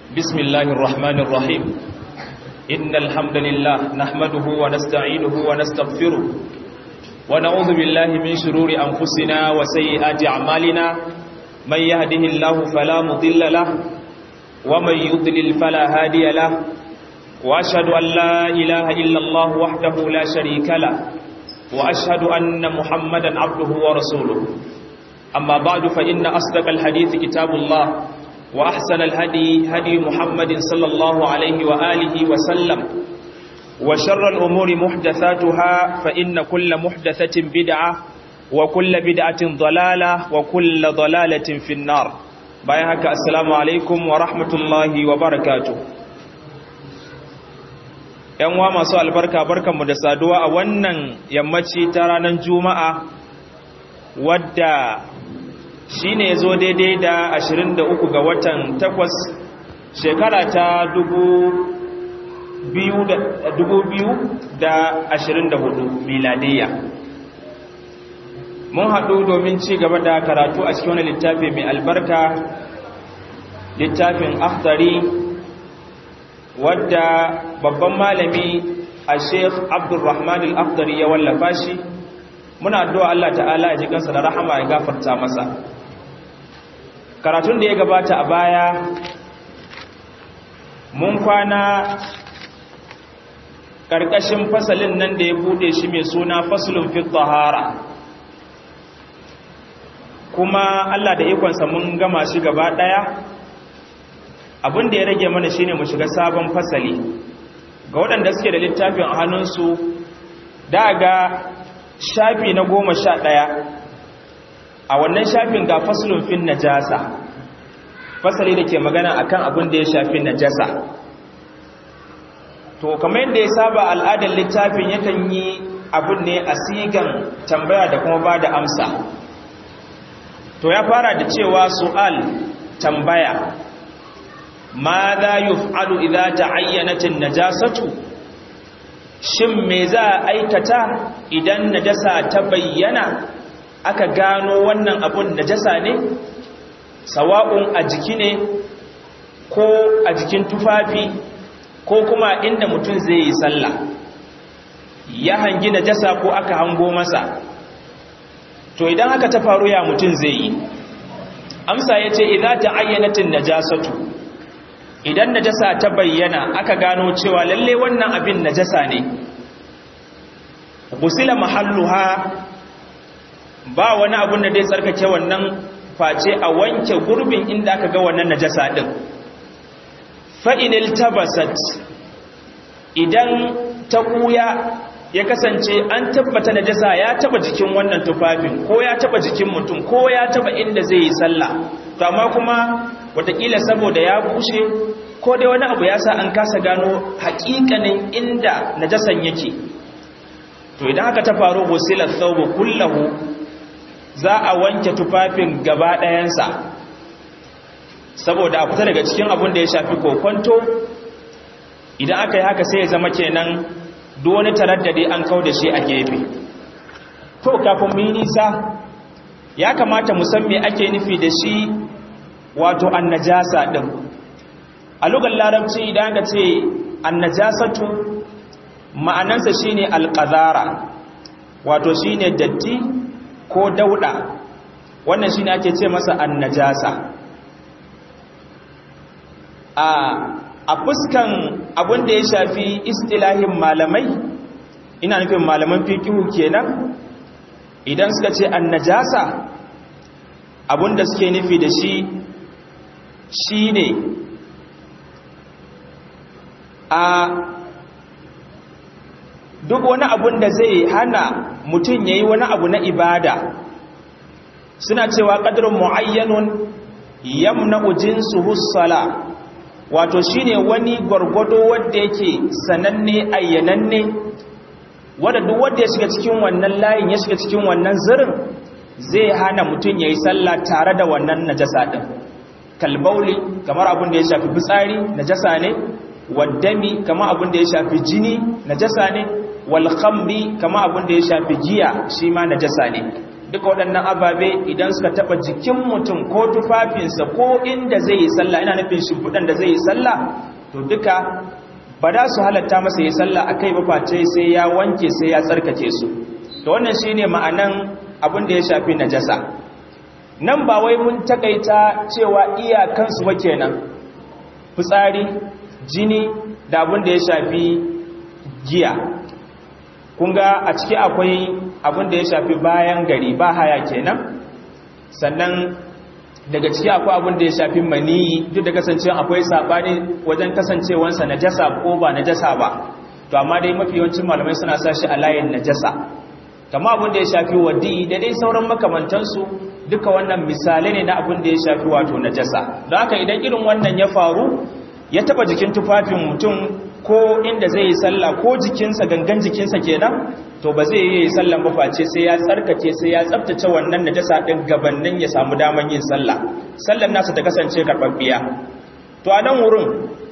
بسم الله الرحمن الرحيم إن الحمد لله نحمده ونستعينه ونستغفره ونعوذ بالله من شرور أنفسنا وسيئات أعمالنا من يهده الله فلا مضل له ومن يضلل فلا هادي له وأشهد أن لا إله إلا الله وحده لا شريك له وأشهد أن محمدا عبده ورسوله أما بعد فإن أصدق الحديث كتاب الله وأحسن الهدي هدي محمد صلى الله عليه وآله وسلم وشر الأمور محدثاتها فإن كل محدثة بدعة وكل بدعة ضلالة وكل ضلالة في النار بايهك السلام عليكم ورحمة الله وبركاته ‘yan wa masu albarka barkanmu da saduwa a wannan yammaci ta ranar juma'a wadda shi ne zo daidai da 23 ga watan 8 shekara ta 2024 miladiyya mun haɗu domin ci gaba da karatu a cikin wani littafi mai albarka littafin akhtari wadda babban malami a sheikh abdulrahman al-akhtari ya wallafa shi muna addu'a Allah ta'ala ya ji kansa da rahama ya gafarta masa karatun da ya gabata a baya mun kwana ƙarƙashin fasalin nan da ya bude shi mai suna fasalin fi tahara kuma Allah da ikonsa mun gama shi gaba ɗaya abin da ya rage mana shine mu shiga sabon fasali ga waɗanda suke da littafin a hannunsu da ga shafi na goma sha ɗaya a wannan shafin ga fasalin fin najasa fasali da ke magana akan abin da ya shafi najasa to kamar yadda ya saba al'adar littafin yakan yi abin ne a sigan tambaya da kuma ba da amsa to ya fara da cewa su'al tambaya ma za yuf'alu idza ta'ayyanatin najasatu shin me za a aikata idan najasa ta bayyana aka gano wannan abun najasa ne sawa'un a jiki ne ko a jikin tufafi ko kuma inda mutum zai yi sallah ya hangi najasa ko aka hango masa to idan haka ta faru ya mutum zai yi amsa ya ce idan ta ayyanatin najasatu idan najasa ta bayyana aka gano cewa lalle wannan abin najasa ne gusila mahalluha ba wani abun da zai tsarkake wannan face a wanke gurbin inda aka ga wannan najasa din fa inil tabasat idan ta kuya ya kasance an tabbata najasa ya taba jikin wannan tufafin ko ya taba jikin mutum ko ya taba inda zai yi sallah to amma kuma watakila saboda ya bushe ko dai wani abu ya sa an kasa gano haƙiƙanin inda najasan yake to idan haka ta faru wasilar thawbu kullahu za a wanke tufafin gaba ɗayansa saboda a fita daga cikin abin da ya shafi kokonto idan aka yi haka sai ya zama kenan duk wani taraddade an kau da shi a gefe to kafin mu yi nisa ya kamata mu san me ake nufi da shi wato annajasa din a lugar larabci idan aka ce annajasatu ma'anansa shine alqazara wato shine datti ko dauda wannan shine ake ce masa annajasa a a fuskan abin da ya shafi istilahin malamai ina nufin malaman fikihu kenan idan suka ce annajasa abin da suke nufi da shi shine a duk wani abun da zai hana mutum ya yi wani abu na ibada suna cewa ƙadirin mu'ayyanun yamna jinsu hussala wato shine wani gwargwado wadda yake sananne ayyananne wadda duk wadda ya shiga cikin wannan layin ya shiga cikin wannan zirin zai hana mutum ya yi sallah tare da wannan najasa ɗin kalbauli kamar abin da ya shafi fitsari najasa ne waddami kamar abin da ya shafi jini najasa ne wal khamri kama abin da ya shafi giya shi ma najasa ne duka waɗannan ababe idan suka taɓa jikin mutum ko tufafinsa ko inda zai yi sallah ina nufin shimfiɗan da zai yi sallah to duka ba da su halatta masa yi sallah a kai face sai ya wanke sai ya tsarkake su to wannan shi ne ma'anan abin da ya shafi najasa nan ba wai mun takaita cewa iyakansu ba kenan fitsari jini da abin da ya shafi giya kun ga a ciki akwai abin da ya shafi bayan gari ba haya kenan sannan daga ciki akwai abin da ya shafi maniyi duk da kasancewa akwai sabani wajen kasancewansa najasa ko ba najasa ba to amma dai mafi yawancin malamai suna sa shi a layin najasa kama abin da ya shafi wadi da dai sauran makamantansu duka wannan misalai ne na abin da ya shafi wato najasa don haka idan irin wannan ya faru ya taba jikin tufafin mutum ko inda zai yi sallah ko jikinsa gangan jikinsa kenan to ba zai yi sallan ba face sai ya tsarkake sai ya tsaftace wannan najasa din gabanin ya samu daman yin sallah sallan nasa ta kasance karbabbiya to a nan wurin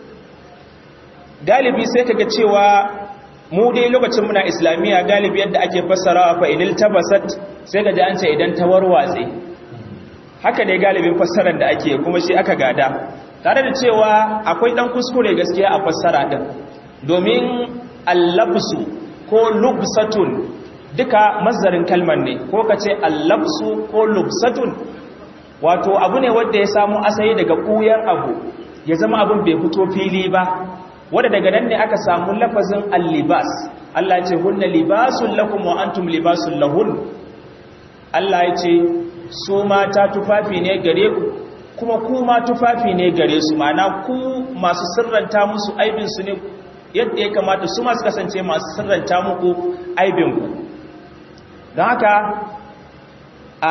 galibi sai kaga cewa mu dai lokacin muna islamiyya galibi yadda ake fassarawa fa idil tabasat sai ga an ce idan ta warwatse haka ne galibin fassarar da ake kuma shi aka gada tare da cewa akwai dan kuskure gaskiya a fassara din domin allabsu ko lubsatun duka mazdarin kalmar ne ko kace allabsu ko lubsatun wato abu ne wanda ya samu asali daga kuyar abu ya zama abin bai fito fili ba wanda daga nan ne aka samu lafazin allibas Allah ya ce hunna libasul lakum wa antum libasul lahun Allah ya ce su mata tufafi ne gare ku kuma ku ma tufafi ne gare su mana ku masu sirranta musu aibinsu ne yadda ya kamata su masu kasance masu sirranta muku aibinku don haka a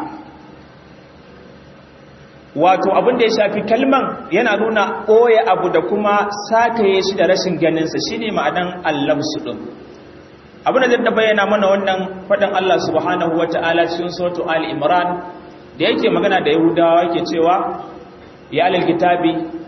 wato abin da ya shafi kalman yana nuna ɓoye abu da kuma sakaye shi da rashin ganinsa shi ne ma'adan allamsu ɗin abin da zai bayyana mana wannan faɗin Allah subhanahu wa ta'ala cikin sautu al-imran da yake magana da yahudawa yake cewa ya alal kitabi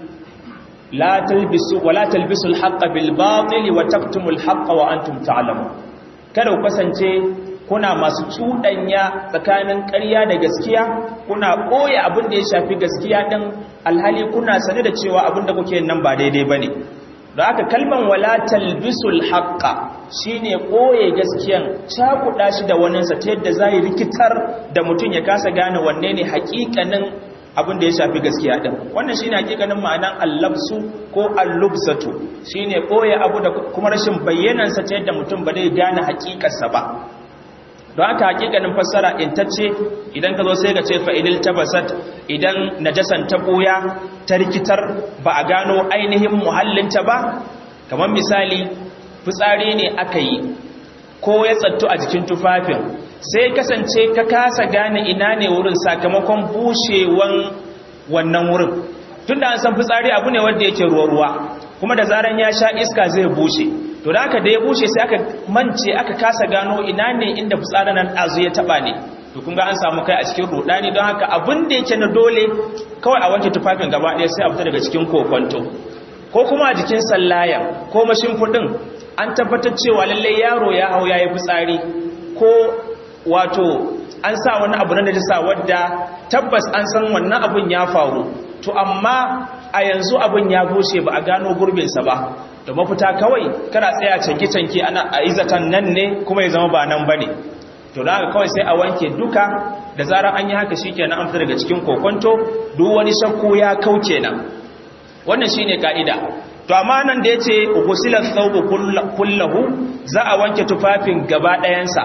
la talbisu wala talbisu al-haqqa bil batili wa taktumu al-haqqa wa antum ta'lamun kada ku kasance kuna masu cudanya tsakanin ƙarya da gaskiya kuna koya abin da ya shafi gaskiya din alhali kuna sane da cewa abin da kuke nan ba daidai bane da aka kalman wala talbisul haqqa shine koye gaskiyan cakuda shi da waninsa ta yadda zai rikitar da mutum ya kasa gane wanne ne hakikanin abin da ya shafi gaskiya din wannan shine hakikanin ma'anan allabsu ko allubsatu shine koye abu da kuma rashin bayyanan sa ta yadda mutum ba zai gane hakikarsa ba don haka hakikanin fassara intacce idan ka zo sai ka ce fa'ilil tabasat idan najasan ta ɓoya ta rikitar ba a gano ainihin muhallinta ba kamar misali fitsari ne aka yi ko ya tsattu a jikin tufafin sai kasance ka kasa gane ina ne wurin sakamakon bushewan wannan wurin tun da an san fitsari abu ne wanda yake ruwa-ruwa kuma da zaran ya sha iska zai bushe to da aka da ya bushe sai aka mance aka kasa gano ina ne inda fitsarin nan azu ya taba ne to kun ga an samu kai a cikin rudani don haka abin da yake na dole kawai a wanke tufafin gaba ɗaya sai a fita daga cikin kokonto ko kuma a jikin sallayan ko mashimfiɗin an tabbatar cewa lalle yaro ya hau ya yi fitsari ko wato an sa wani abu na najisa wadda tabbas an san wannan abun ya faru to amma a yanzu abin ya bushe ba a gano gurbinsa ba da mafita kawai kana tsaya canke-canke ana a izatan nan ne kuma ya zama ba nan ba ne to da haka kawai sai a wanke duka da zarar an yi haka shi kenan an fita daga cikin kokonto duk wani shakku ya kau kenan wannan shi ne ka'ida to amma nan da ya ce ugusilar tsaubu kullahu za a wanke tufafin gaba ɗayansa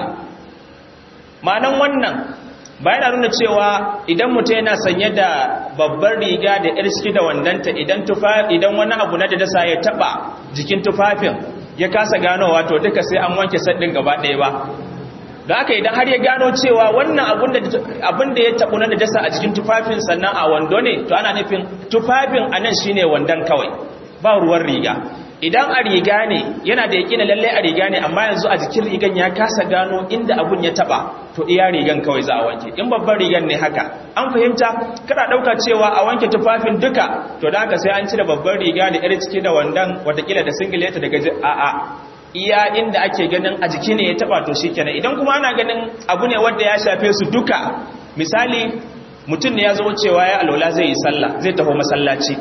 ma'anan wannan ba yana nuna cewa idan mutum yana sanye da babbar riga da yar ciki da wandanta idan idan wani abu na da dasa ya taba jikin tufafin ya kasa ganowa to duka sai an wanke saddin gaba ɗaya ba da haka idan har ya gano cewa wannan abin da ya tabu na da dasa a jikin tufafin sannan a wando ne to ana nufin tufafin a nan shine wandon kawai ba ruwan riga idan a riga ne yana da yaƙina lalle a riga ne amma yanzu a jikin rigan ya kasa gano inda abun ya taba to iya rigan kawai za a wanke in babban rigan ne haka an fahimta kada ɗauka cewa a wanke tufafin duka to da haka sai an cire babban riga da yar ciki da wandan watakila da singileta daga a'a iya inda ake ganin a jiki ne ya taba to shikenan idan kuma ana ganin abu ne wanda ya shafe su duka misali mutum ne ya zo cewa ya alola zai yi sallah zai taho masallaci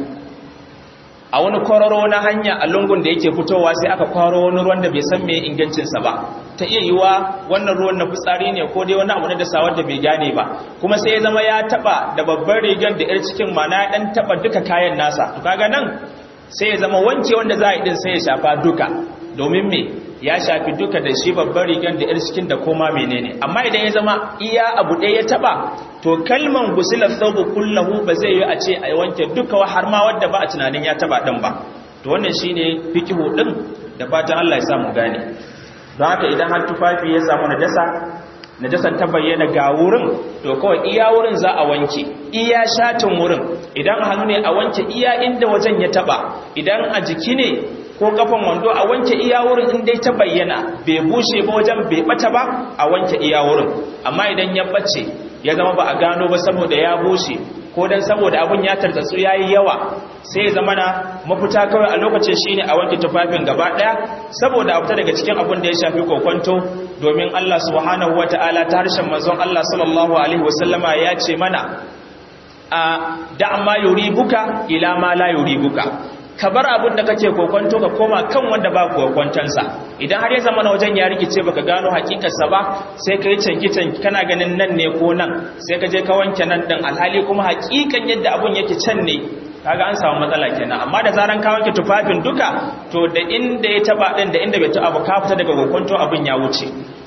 a wani kwararo na hanya a lungun da yake fitowa sai aka kwaro wani ruwan da bai san me ingancinsa ba ta iya yiwa wannan ruwan na fitsari ne ko dai wani abu na dasawar da bai gane ba kuma sai ya zama ya taba da babbar rigar da yar cikin mana ya dan taba duka kayan nasa to kaga nan sai ya zama wanke wanda za a yi din sai ya shafa duka domin me ya shafi duka da shi babbar rigar da yar cikin da koma menene amma idan ya zama iya abu ɗaya ya taba to kalman gusilar thawbu kullahu ba zai yi a ce a wanke duka har ma wadda ba a tunanin ya taba din ba to wannan shine fikihu din da fatan Allah ya samu gane don haka idan har tufafi ya samu najasa najasan ta bayyana ga wurin to kawai iya wurin za a wanke iya shatin wurin idan hannu ne a wanke iya inda wajen ya taba idan a jiki ne ko kafan wando a wanke iya wurin in dai ta bayyana bai bushe ba wajen bai bata ba a wanke iya wurin amma idan ya bace ya zama ba a gano ba saboda ya bushe ko dan saboda abun ya tartatsu yayi yawa sai ya zama na mafita kawai a lokacin shine a wanke tufafin gaba daya saboda a fita daga cikin abun da ya shafi kokonto domin Allah subhanahu wataala ta harshen manzon Allah sallallahu alaihi wasallama ya ce mana a da ma yuribuka ila ma la yuribuka ka bar abin da kake kokonto ka koma kan wanda ba kokontonsa idan har ya zama na wajen ya rikice baka gano hakikarsa ba sai ka yi canki-canki kana ganin nan ne ko nan sai ka je ka wanke nan din alhali kuma hakikan yadda abun yake can ne kaga an samu matsala kenan amma da zaran ka wanke tufafin duka to da inda ya taba din da inda bai taba ba ka fita daga kokonto abun ya wuce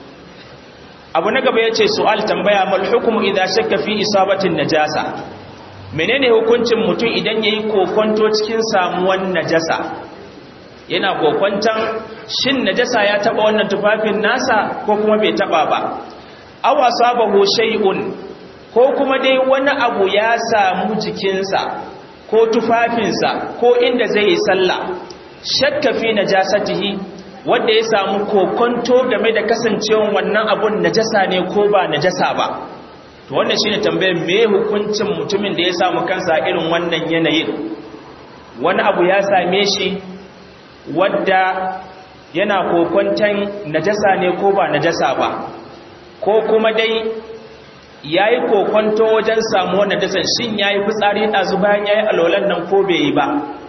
abu na gaba yace su'al tambaya mal hukmu idza shakka fi isabatin najasa menene hukuncin mutum idan yayi kokonto cikin samuwan najasa yana kokonton shin najasa ya taba wannan tufafin nasa ko kuma bai taba ba aw asabahu shay'un ko kuma dai wani abu ya samu jikinsa ko tufafinsa ko inda zai yi sallah shakka fi najasatihi wanda ya samu kokonto game da kasancewan wannan abun najasa ne ko ba najasa ba to wannan shine tambayar me hukuncin mutumin da ya samu kansa irin wannan yanayin wani abu ya same shi wadda yana kokonton najasa ne ko ba najasa ba ko kuma dai yayi kokonto wajen samu wannan najasan shin yayi fitsari dazu bayan yayi alolan nan ko bai yi ba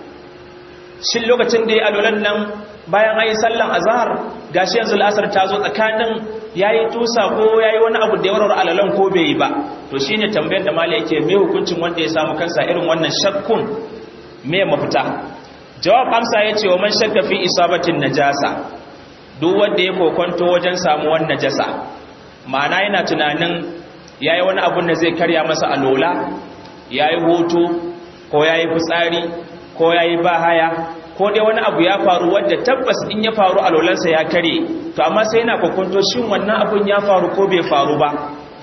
shin lokacin da yayi alolan nan bayan ayi sallan azhar gashi yanzu al'asar ta zo tsakanin yayi tusa ko yayi wani abu da ya warware alalan ko bai yi ba to shine tambayar da malai yake me hukuncin wanda ya samu kansa irin wannan shakkun me mafita jawab amsa yace wa man shakka fi isabatin najasa duk wanda ya kokonto wajen samuwar najasa ma'ana yana tunanin yayi wani abun da zai karya masa alola yayi hutu ko yayi fitsari ko yayi bahaya ko dai wani abu ya faru wadda tabbas in ya faru alolansa ya kare to amma sai yana kokonto shin wannan abun ya faru ko bai faru ba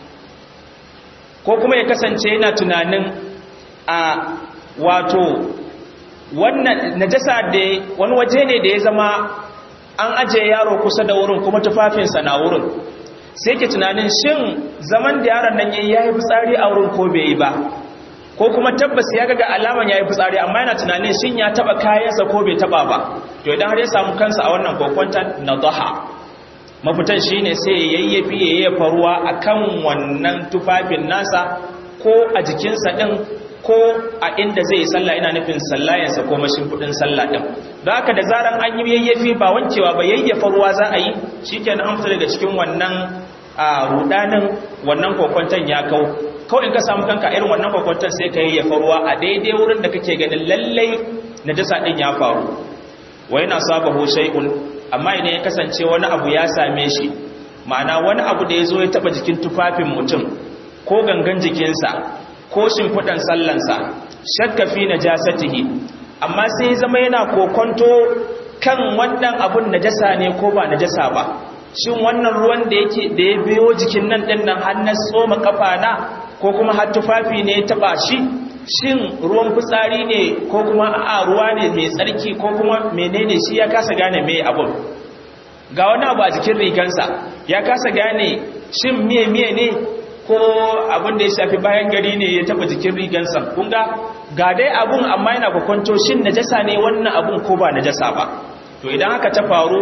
ko kuma ya kasance yana tunanin a wato wannan najasa da wani waje ne da ya zama an ajiye yaro kusa da wurin kuma tufafinsa na wurin sai ke tunanin shin zaman da yaron nan yayi yayi fitsari a wurin ko bai yi ba ko kuma tabbas ya ga alaman yayi fitsari amma yana tunanin shin ya taba kayansa ko bai taba ba to idan har ya samu kansa a wannan kokwantan nadaha mafitan shine sai ya yayyafi ya yayyafa ruwa akan wannan tufafin nasa ko a jikinsa din ko a inda zai yi sallah ina nufin sallayensa ko mashimfudin sallah din don haka da zaran an yi yayyafi ba wancewa ba yayyafa ruwa za a yi shikenan an fita daga cikin wannan rudanin wannan kokwantan ya kau kawai in ka samu kanka irin wannan kwakwantar sai ka yi ya faruwa a daidai wurin da kake ganin lallai na jasa ɗin ya faru wai na saba ho shai'un amma idan ya kasance wani abu ya same shi ma'ana wani abu da ya zo ya taɓa jikin tufafin mutum ko gangan jikinsa ko shimfiɗan sallansa shakka fi na jasatihi amma sai ya zama yana kokonto kan wannan abun najasa ne ko ba najasa ba shin wannan ruwan da yake da ya biyo jikin nan ɗin nan har na tsoma kafa na ko kuma har tufafi ne ya taba shi shin ruwan fitsari ne ko kuma a ruwa ne mai tsarki ko kuma menene shi ya kasa gane mai abun ga wani abu a jikin rigansa ya kasa gane shin miye miye ne ko abin da ya shafi bayan gari ne ya taba jikin rigansa kun ga ga dai abun amma yana kwakwanto shin najasa ne wannan abun ko ba najasa ba to idan haka ta faru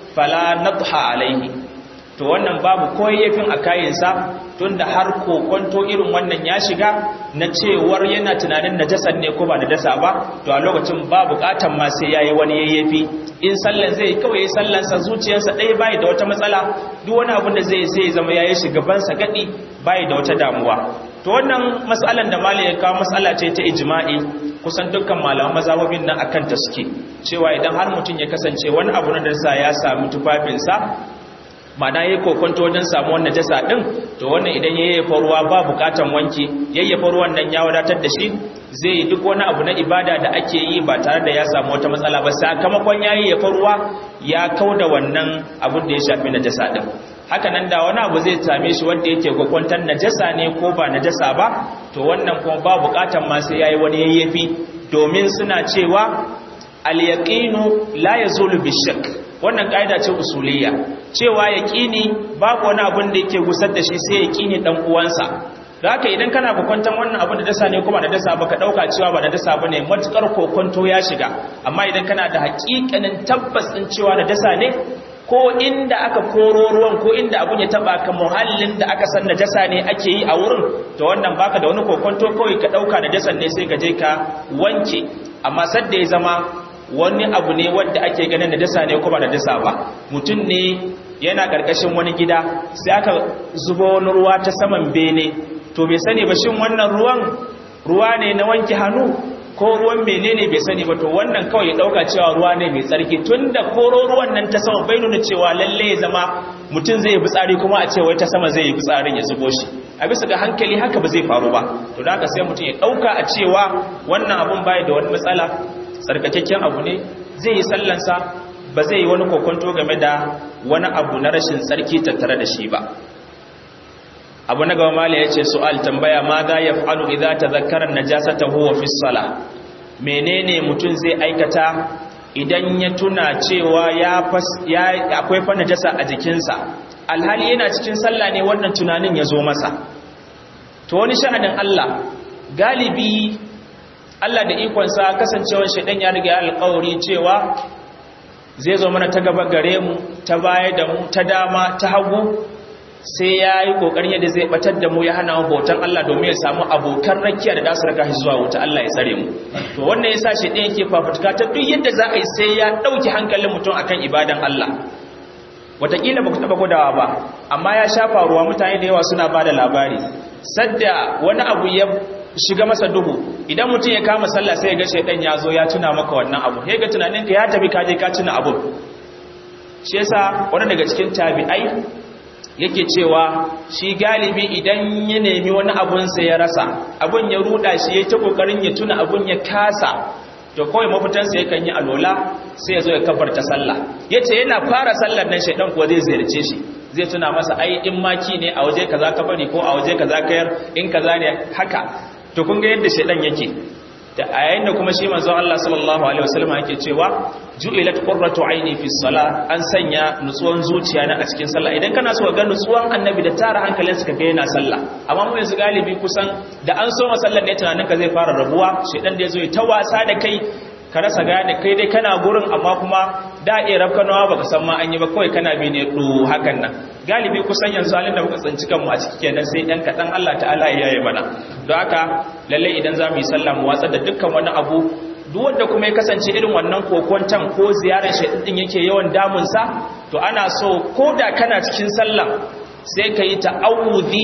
fala nadha alaihi to wannan babu koyayyafin a kayansa tunda har kokonto irin wannan ya shiga na cewar yana tunanin najasar ne ko ba najasa ba to a lokacin ba bukatan ma sai yayi wani yayyafi in sallan zai kawai sallan sa zuciyarsa ɗaya bai da wata matsala duk wani abin da zai sai zama yayi shugaban sa gadi bai da wata damuwa to wannan matsalan da malai ya kawo matsala ce ta ijma'i kusan dukkan malaman mazhabobin nan akan ta suke cewa idan har mutum ya kasance wani abu na darsa ya sami tufafinsa mana yayi kokonto wajen samu wannan jasa din to wannan idan yayyafa ruwa ba bukatan wanki yayyafa ruwan nan ya wadatar da shi zai yi duk wani abu na ibada da ake yi ba tare da ya samu wata matsala ba sakamakon yayyafa ruwa ya kauda wannan abin da ya shafi najasa din haka nan da wani abu zai same shi wanda yake gwakwantar najasa ne ko ba najasa ba to wannan kuma ba bukatan ma sai yayi wani yayyafi domin suna cewa al-yaqinu la yazulu bishak wannan kaida ce usuliyya cewa yaqini babu wani abin da yake gusar da shi sai yaqini dan uwansa da haka idan kana kokwantan wannan abin da dasa ne kuma da dasa baka dauka cewa ba da dasa bane matukar kokonto ya shiga amma idan kana da hakikanin tabbas din cewa da dasa ne ko inda aka koro ruwan ko inda abun ya taba ka muhallin da aka san najasa ne ake yi a wurin to wannan baka da wani kokonto kawai ka dauka najasan ne sai ka je ka wanke amma sadda ya zama wani abu ne wanda ake ganin najasa ne ko ba najasa ba mutum ne yana karkashin wani gida sai aka zuba wani ruwa ta saman bene to bai sani ba shin wannan ruwan ruwa ne na wanke hannu ko ruwan menene bai sani ba to wannan kawai ya dauka cewa ruwa ne mai tsarki tunda koro ruwan nan ta sama bai nuna cewa lalle ya zama mutum zai yi fitsari kuma a ce wai ta sama zai yi fitsarin ya zubo shi a bisa ga hankali haka ba zai faru ba to da haka sai mutum ya dauka a cewa wannan abun bai da wani matsala tsarkakakken abu ne zai yi sallansa ba zai yi wani kokonto game da wani abu na rashin tsarki tattare da shi ba abu na gaba mala ya ce su'al tambaya ma za ya fa'alu idza tazakkara najasata huwa fi sala menene mutum zai aikata idan ya tuna cewa ya akwai fa najasa a jikinsa alhali yana cikin sallah ne wannan tunanin ya zo masa to wani sha'anin Allah galibi Allah da ikonsa kasancewar shaidan ya riga alƙawari cewa zai zo mana ta gaba gare mu ta baya da mu ta dama ta hagu sai ya yi ƙoƙarin yadda zai batar da mu ya hana mu bautan Allah domin ya samu abokan rakiya da dasu raka shi zuwa wuta Allah ya tsare mu to wannan yasa shi ɗaya yake fafutuka ta duk yadda za a yi sai ya ɗauki hankalin mutum akan ibadan Allah wataƙila ba ku taɓa gudawa ba amma ya shafa ruwa mutane da yawa suna ba da labari sadda wani abu ya shiga masa duhu idan mutum ya kama sallah sai ya ga shaidan ya zo ya tuna maka wannan abu ya ga tunaninka ya tafi kaje ka tuna abu shi yasa wani daga cikin tabi'ai yake cewa shi galibi idan ya nemi wani abunsa ya rasa abun ya ruda shi ya ta kokarin ya tuna abun ya kasa to kawai mafitansa ya kan yi alola sai ya zo ya kafarta sallah ya ce yana fara sallar nan shaidan kuwa zai ziyarce shi zai tuna masa ai in maki ne a waje kaza ka bari ko a waje kaza kayar in kaza ne haka to kun ga yadda shaidan yake da a yayin da kuma shi manzon Allah sallallahu alaihi wasallam yake cewa ju'ilat qurratu aini fi salah an sanya nutsuwan zuciya na a cikin sallah idan kana so ga nutsuwan annabi da tara hankalin ka ga yana sallah amma mu yanzu galibi kusan da an so masallar ne tunanin ka zai fara rabuwa shedan da yazo ya ta wasa da kai ka rasa gane kai dai kana gurin amma kuma da iya rafkanawa baka san ma an yi ba kawai kana bi ne do hakan nan galibi kusan yanzu halin da muka tsinci kanmu a ciki kenan sai dan kadan Allah ta'ala ya yi mana don haka lalle idan za mu yi sallah mu watsa da dukkan wani abu duk wanda kuma ya kasance irin wannan kokwantan ko ziyarar shaɗin din yake yawan damunsa to ana so ko da kana cikin sallah sai ka yi ta'awudhi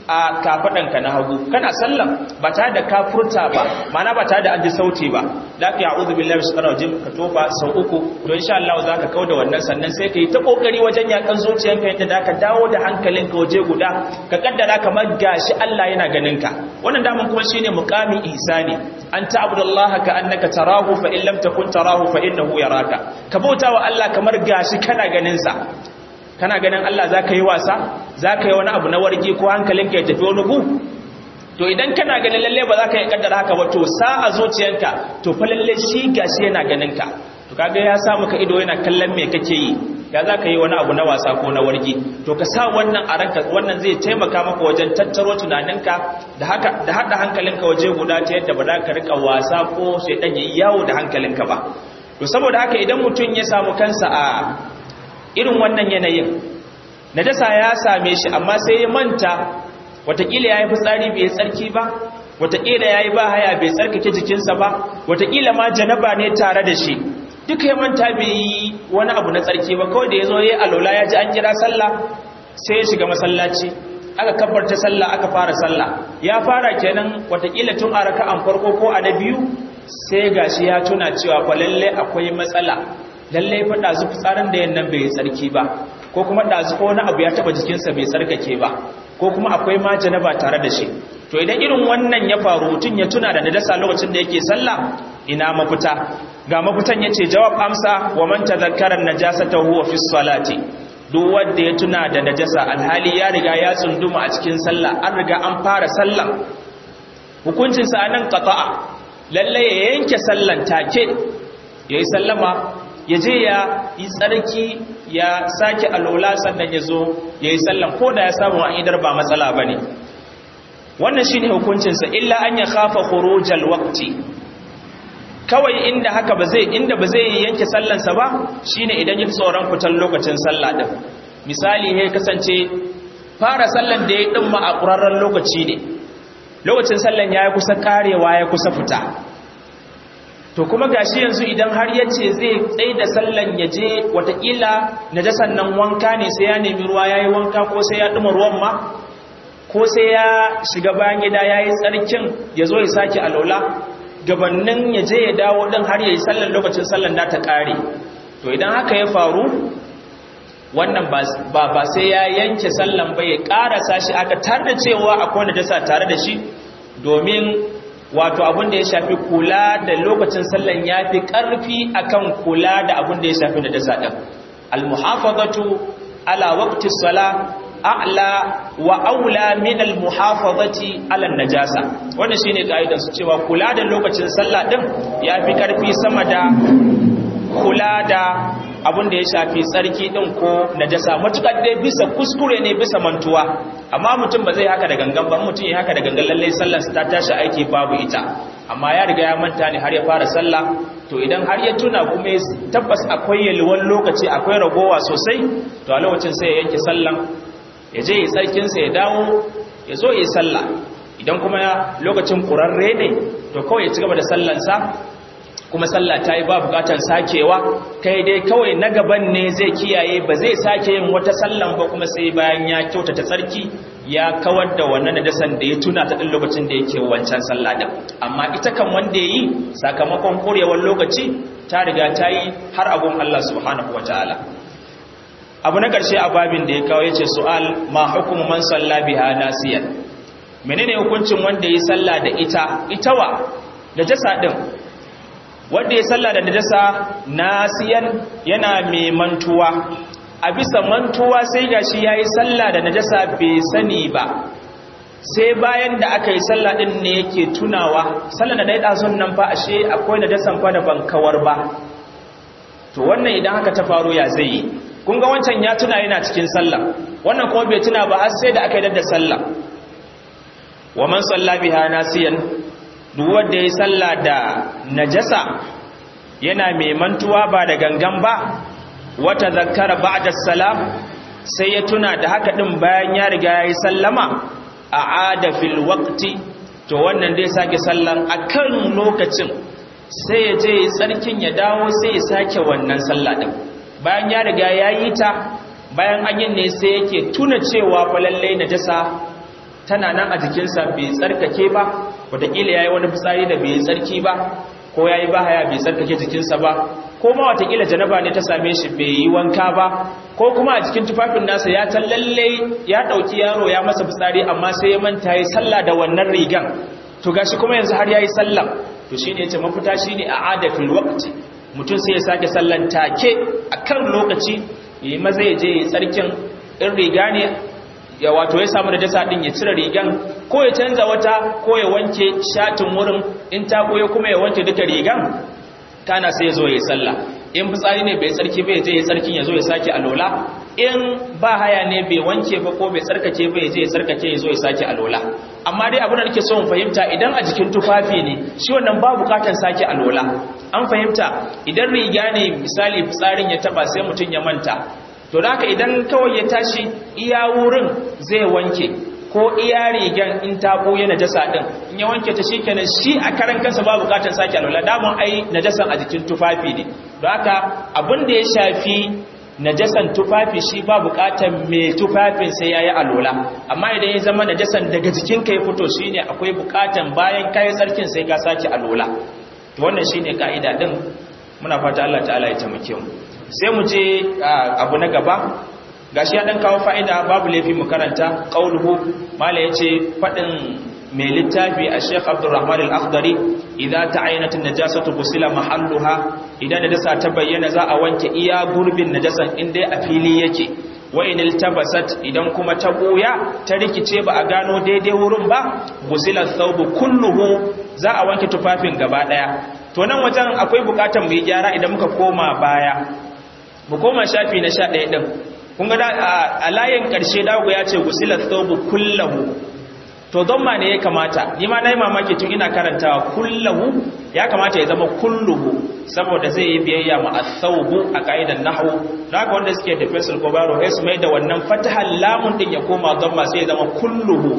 a kafaɗanka na hagu kana sallan ba tare da ka furta ba mana ba tare da an ji sauti ba da ka ya'udhu billahi subhanahu wajin ka tofa sau uku to insha Allah za ka kauda wannan sannan sai ka yi ta kokari wajen yakan zuciyarka yadda da ka dawo da hankalinka waje guda ka kaddara kamar gashi Allah yana ganin ka wannan daman kuma shine muqamin ihsani an ta'budallaha ka annaka tarahu fa in lam takun tarahu fa innahu yaraka ka bautawa Allah kamar gashi kana ganin sa kana ganin Allah za ka yi wasa za ka yi wani abu na wargi ko hankalinka ya tafi wani gu to idan kana ganin lalle ba za ka yi kaddara haka ba to sa a zuciyanka to fa lalle shi gashi yana ganin ka to kaga ya sa maka ido yana kallon me kake yi ya za ka yi wani abu na wasa ko na wargi to ka sa wannan a ranka wannan zai taimaka maka wajen tattaro tunaninka da haka da hada hankalinka waje guda ta yadda ba za ka rika wasa ko shaidan yayi yawo da hankalinka ba to saboda haka idan mutum ya samu kansa a irin wannan yanayin najasa ya same shi amma sai ya manta watakila yayi fitsari bai tsarki ba watakila yayi ba haya bai tsarkake jikinsa ba watakila ma janaba ne tare da shi duka ya manta bai yi wani abu na tsarki ba kawai da ya zo ya yi alola ya ji an kira sallah sai ya shiga masallaci aka kabbarta sallah aka fara sallah ya fara kenan watakila tun a raka'an farko ko a na biyu sai gashi ya tuna cewa fa lalle akwai matsala lalle fa dazu fitsarin da yannan bai tsarki ba ko kuma dazu ko wani abu ya taba jikinsa bai tsarkake ba ko kuma akwai ma janaba tare da shi to idan irin wannan ya faru mutun ya tuna da najasa lokacin da yake sallah ina mafita ga mafitan yace jawab amsa wa man tadhakkara najasata huwa fi salati duk wanda ya tuna da najasa alhali ya riga ya tsunduma a cikin sallah an riga an fara sallah hukuncin sa anan qata'a lalle ya yanke sallan take yayi sallama ya je ya yi tsarki ya sake alola sannan ya zo ya yi sallan ko da ya samu a idar ba matsala ba ne wannan shi ne hukuncinsa illa an ya kafa khurujal waqti kawai inda haka ba zai inda ba zai yanke sallansa ba shine idan ya tsoron fitar lokacin sallah din misali ne kasance fara sallan da ya dimma a ƙurarren lokaci ne lokacin sallan ya kusa karewa ya kusa fita to kuma gashi yanzu idan har ya ce zai tsaye da sallan ya je watakila najasan nan wanka ne sai ya nemi ruwa ya yi wanka ko sai ya ɗuma ruwan ma ko sai ya shiga bayan gida ya yi tsarkin ya zo ya sake alola gabanin ya je ya dawo ɗin har ya yi sallan lokacin sallan da ta ƙare to idan haka ya faru wannan ba ba sai ya yanke sallan ba ya ƙarasa shi aka tar da cewa akwai najasa tare da shi domin wato abin da ya shafi kula da lokacin sallan ya fi ƙarfi akan kula da abin da ya shafi da dasa ɗin almuhafazatu ala waqti sala a'la wa aula min almuhafazati ala najasa wannan shine kaidan su cewa kula da lokacin sallah ɗin ya fi ƙarfi sama da kula da abin da ya shafi tsarki ɗin ko najasa matukar dai bisa kuskure ne bisa mantuwa amma mutum ba zai haka da gangan ba mutum ya haka da gangan lallai sallar ta tashi aiki babu ita amma ya riga ya manta ne har ya fara sallah to idan har ya tuna kuma tabbas akwai yalwan lokaci akwai ragowa sosai to a lokacin sai ya yanke sallan ya je ya tsarkin sa ya dawo ya zo ya sallah idan kuma lokacin kurarre ne to kawai ya ci gaba da sallansa kuma sallah ta yi ba bukatar sakewa kai dai kawai na gaban ne zai kiyaye ba zai sake yin wata sallan ba kuma sai bayan ya kyautata tsarki ya kawar da wannan nadasan da ya tuna ta ɗin lokacin da yake wancan sallah din amma ita kan wanda ya yi sakamakon korewar lokaci ta riga ta yi har abun Allah subhanahu wa ta'ala abu na ƙarshe a babin da ya kawo ya ce su'al ma hukumu man salla biha nasiyan menene hukuncin wanda ya yi sallah da ita itawa da jasa din wanda ya salla da najasa nasiyan yana mai mantuwa a bisa mantuwa sai gashi yayi salla da najasa bai sani ba sai bayan da aka yi salla din ne yake tunawa salla da dai dazun nan fa ashe akwai najasan fa da ban kawar ba to wannan idan haka ta faru ya zai yi kun ga wancan ya tuna yana cikin sallah wannan kuma bai tuna ba har sai da aka yi da sallah wa man salla biha nasiyan duk wanda ya salla da najasa yana mai mantuwa ba da gangan ba wata zakara ba'da salam sai ya tuna da haka din bayan ya riga yayi sallama a'ada fil waqti to wannan dai sake sallan akan lokacin sai ya je tsarkin ya dawo sai ya sake wannan sallah din bayan ya riga yayi ta bayan an yin ne sai yake tuna cewa fa lalle najasa tana nan a jikinsa bai tsarkake ba wataƙila ya yi wani fitsari da bai tsarki ba ko ya yi bahaya bai tsarkake jikinsa ba ko ma wataƙila janaba ne ta same shi bai yi wanka ba ko kuma a cikin tufafin nasa ya ta lalle ya ɗauki yaro ya masa fitsari amma sai ya manta ya sallah da wannan rigan to gashi kuma yanzu har ya yi sallah to shi ne ya ce mafita shi ne a adafin lokaci mutum sai ya sake sallan take a kan lokaci ya yi maza ya je ya tsarkin in riga ne ya wato ya samu da dasa din ya cire rigan ko ya canza wata ko ya wanke shatin wurin in ta koyo kuma ya wanke duka rigan kana sai ya zo ya sallah in fitsari ne bai tsarki bai je ya tsarkin ya zo ya sake alola in ba haya ne bai wanke ba ko bai tsarkake ba ya je ya tsarkake ya zo ya sake alola amma dai abin da nake so in fahimta idan a jikin tufafi ne shi wannan ba bukatan sake alola an fahimta idan riga ne misali fitsarin ya taba sai mutum ya manta to da haka idan kawai ya tashi iya wurin zai wanke ko iya rigan in ta ɓoye najasa ɗin in ya wanke ta shikenan shi a karan kansa ba bukatar sake alwala damun ai najasan a jikin tufafi ne don haka abin da ya shafi najasan tufafi shi ba bukatar mai tufafin sai yayi alwala amma idan ya zama najasan daga jikin ka ya fito shine akwai bukatar bayan kai tsarkin sai ka sake alwala to wannan shine kaida din muna fata Allah ta'ala ya taimake mu sai mu je abu na gaba gashi ya dan kawo fa'ida babu laifi mu karanta qauluhu mala yace fadin mai littafi a Sheikh Abdulrahman Al-Akhdari idza ta'ayanat an-najasatu ghusila mahalluha idan najasa ta bayyana za a wanke iya gurbin najasan inda a fili yake wa in iltabasat idan kuma ta boya ta rikice ba a gano daidai wurin ba ghusila thawbu kulluhu za a wanke tufafin gaba daya to nan wajen akwai bukatar mu yi gyara idan muka koma baya mu koma shafi na 11 din kun ga a layin ƙarshe dago ya ce gusilar thobu kullahu to don ma ne ya kamata ni ma na yi mamaki tun ina karantawa kullahu ya kamata ya zama kulluhu saboda zai yi biyayya ma a thawbu a ƙa'idar nahu da haka wanda suke da fesil ko baro sai su mai da wannan fatahar lamun din ya koma don ma sai ya zama kulluhu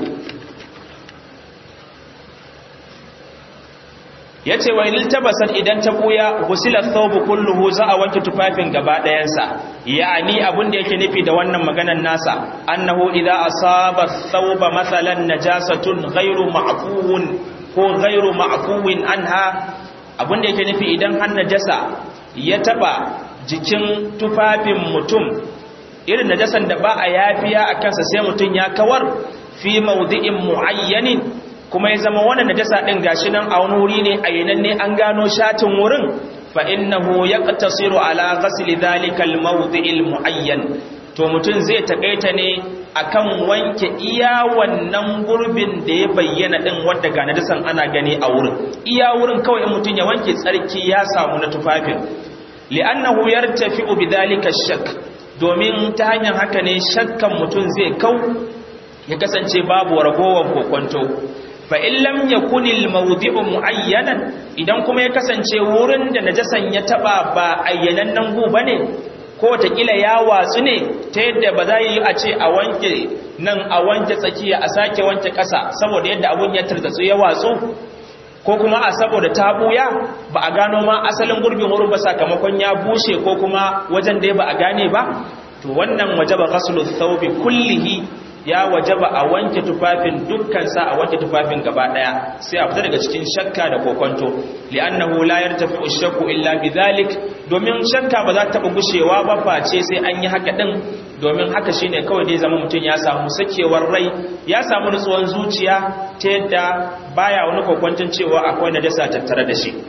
ya ce wa ilil tabasar idan ta buya gusilar thawbu kulluhu za a wanke tufafin gaba ɗayansa ya'ani abin da yake nufi da wannan maganar nasa annahu idza asaba thawba mathalan najasatun ghairu ma'fuun ko ghairu ma'fuwin anha abin da yake nufi idan har najasa ya taba jikin tufafin mutum irin najasan da ba a yafiya a kansa sai mutum ya kawar fi mawdi'in muayyanin kuma ya zama wannan najasa din gashi nan a wani wuri ne a yanan ne an gano shatin wurin fa innahu yaqtasiru ala ghasli dhalika al-mawdi'il muayyan to mutun zai takaita ne akan wanke iya wannan gurbin da ya bayyana din wanda ga najasan ana gani a wurin iya wurin kawai in mutun ya wanke tsarki ya samu na tufafin li'annahu yartafi'u bidhalika ash-shakk domin ta hanyar haka ne shakkan mutun zai kau ya kasance babu ragowar kokonto fa in lam yakunil mawdi'u muayyanan idan kuma ya kasance wurin da najasan ya taba ba ayyanan nan gu bane ko kila ya watsu ne ta yadda ba za yi a ce a wanke nan a wanke tsakiya a sake wanke ƙasa saboda yadda abun ya tartatsu ya watsu ko kuma a saboda ta buya ba a gano ma asalin gurbin wurin ba sakamakon ya bushe ko kuma wajen da ba a gane ba to wannan wajaba ghaslu thawbi kullihi ya wajaba a wanke tufafin dukkan sa a wanke tufafin gaba daya sai a fita daga cikin shakka da kokonto li'annahu la yartafi'u shakku illa bidhalik domin shakka ba za ta taba gushewa ba face sai an yi haka din domin haka shine kawai dai zama mutum ya samu sakewar rai ya samu nutsuwan zuciya ta yadda baya wani kokonton cewa akwai najasa tattare da shi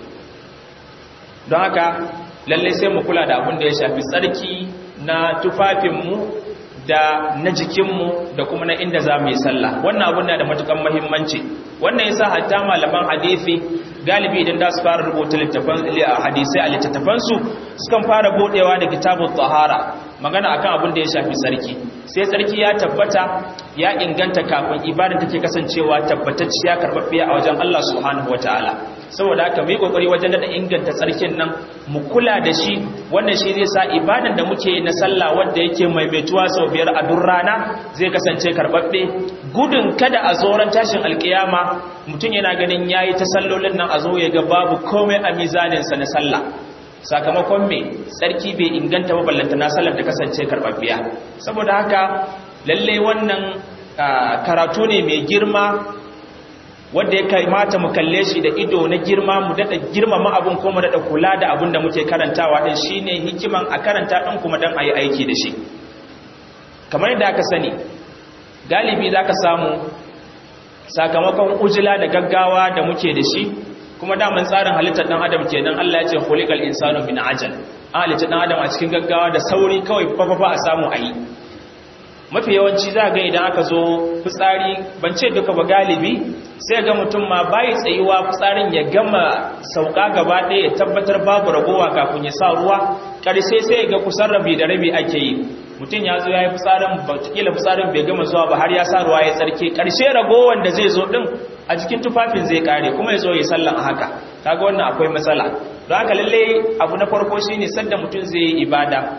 don haka lalle sai mu kula da abin da ya shafi tsarki na tufafinmu da na jikinmu da kuma na inda za mu yi sallah wannan abun na da matukan mahimmanci wannan yasa hatta malaman hadisi galibi idan da su fara rubuta littafan hadisai a littattafansu sukan fara bodewa da kitabun tsahara magana akan abin da ya shafi tsarki sai tsarki ya tabbata ya inganta kafin ibada take kasancewa tabbatacciya karbabbiya a wajen Allah subhanahu wataala saboda haka mu yi kokari wajen da inganta tsarkin nan mu kula da shi wannan shi zai sa ibadan da muke na sallah wanda yake maimaituwa sau biyar a duk rana zai kasance karbabbe gudun kada a zoran tashin alkiyama mutum yana ganin yayi ta sallolin nan a zo ya ga babu komai a mizaninsa na sallah sakamakon me tsarki bai inganta ba ballanta na sallar da kasance karbabbiya saboda haka lalle wannan karatu ne mai girma wanda ya kamata mu kalle shi da ido na girma mu dada girmama abun ko mu dada kula da abun da muke karantawa din shine hikiman a karanta din kuma dan ayi aiki da shi kamar yadda aka sani galibi zaka samu sakamakon ujila da gaggawa da muke da shi kuma daman tsarin halittar dan adam kenan Allah ya ce khuliqal insanu min ajal an halitta dan adam a cikin gaggawa da sauri kawai fafafa a samu ayi mafi yawanci za ga idan aka zo fitsari ban ce duka ba galibi sai ga mutum ma bayi tsayuwa fitsarin ya gama sauka gaba ɗaya ya tabbatar babu ragowa kafin ya sa ruwa ƙarshe sai ga kusan rabi da rabi ake yi mutum ya zo ya yi fitsarin batakila fitsarin bai gama zuwa ba har ya sa ruwa ya tsarki ƙarshe ragowar da zai zo ɗin a jikin tufafin zai kare kuma ya zo ya sallan a haka kaga wannan akwai matsala don haka lalle abu na farko shine sanda mutum zai yi ibada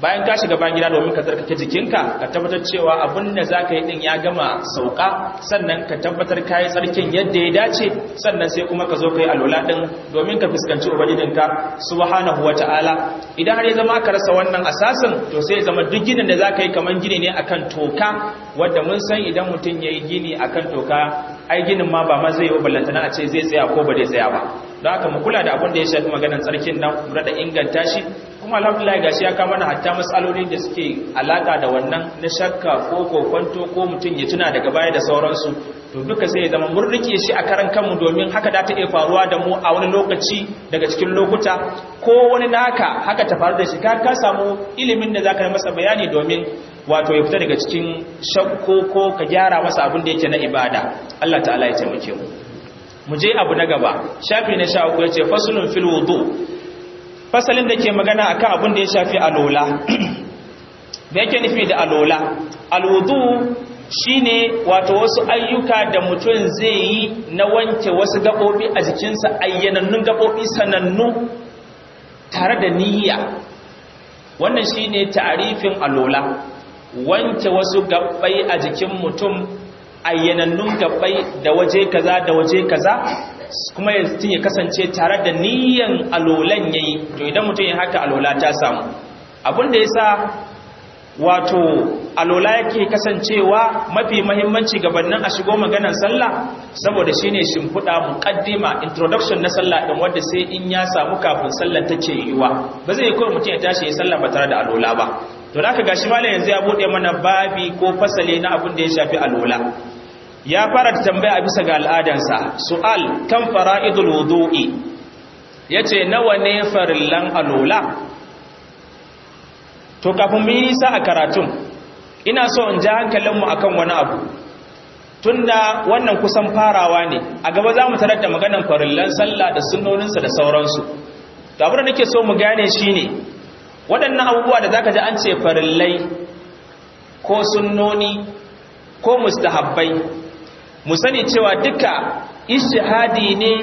bayan ka shiga bayan gida domin ka tsarkake jikinka ka tabbatar cewa abin da za ka yi din ya gama sauka sannan ka tabbatar ka yi tsarkin yadda ya dace sannan sai kuma ka zo ka yi alola din domin ka fuskanci ubangijinka subhanahu wata'ala idan har ya zama ka rasa wannan asasin to sai ya zama duk ginin da za ka yi kamar gini ne akan toka wadda mun san idan mutum ya yi gini akan toka ai ginin ma ba ma zai yi ballantana a ce zai tsaya ko ba zai tsaya ba don haka mu kula da abin da ya shafi maganar tsarkin nan mu da inganta shi kuma alhamdulillah gashi ya kama na hatta matsaloli da suke alaka da wannan na shakka ko kokwanto ko mutum ya tuna daga baya da sauransu to duka sai ya zama mun rike shi a karan kanmu domin haka da ta iya faruwa da mu a wani lokaci daga cikin lokuta ko wani naka haka ta faru da shi ka ka samu ilimin da zaka yi masa bayani domin wato ya fita daga cikin shakko ko ka gyara masa abin da yake na ibada Allah ta'ala ya taimake mu mu je abu na gaba shafi na sha uku yace faslun fil wudu fasalin da ke magana akan abin da ya shafi alola da yake nufi da alola alwudu shine wato wasu ayyuka da mutum zai yi na wanke wasu gaɓoɓi a jikinsa ayyanannun gaɓoɓi sanannu tare da niyya wannan shine ta'arifin alola wanke wasu gaɓɓai a jikin mutum ayyanannun gaɓɓai da waje kaza da waje kaza kuma ya kasance tare da niyyan alolan yayi to idan mutum ya haka alola ta samu abin da yasa wato alola yake kasancewa mafi mahimmanci gabanin a shigo maganar sallah saboda shine shimfiɗa muqaddima introduction na sallah din wanda sai in ya samu kafin sallar take yiwa ba zai kawai mutum ya tashi ya sallah ba tare da alola ba to da aka gashi malam yanzu ya bude mana babi ko fasale na abin da ya shafi alola ya fara da tambaya bisa ga al'adansa su'al kan fara'idul wudu'i yace nawa ne farillan alola to kafin mu yi nisa a karatun ina so in ji hankalinmu akan wani abu tunda wannan kusan farawa ne a gaba za mu tarar da maganan farillan sallah da sunnoninsa da sauransu to abin da nake so mu gane shine waɗannan abubuwa da zaka ji an ce farillai ko sunnoni ko mustahabbai mu sani cewa duka ishihadi ne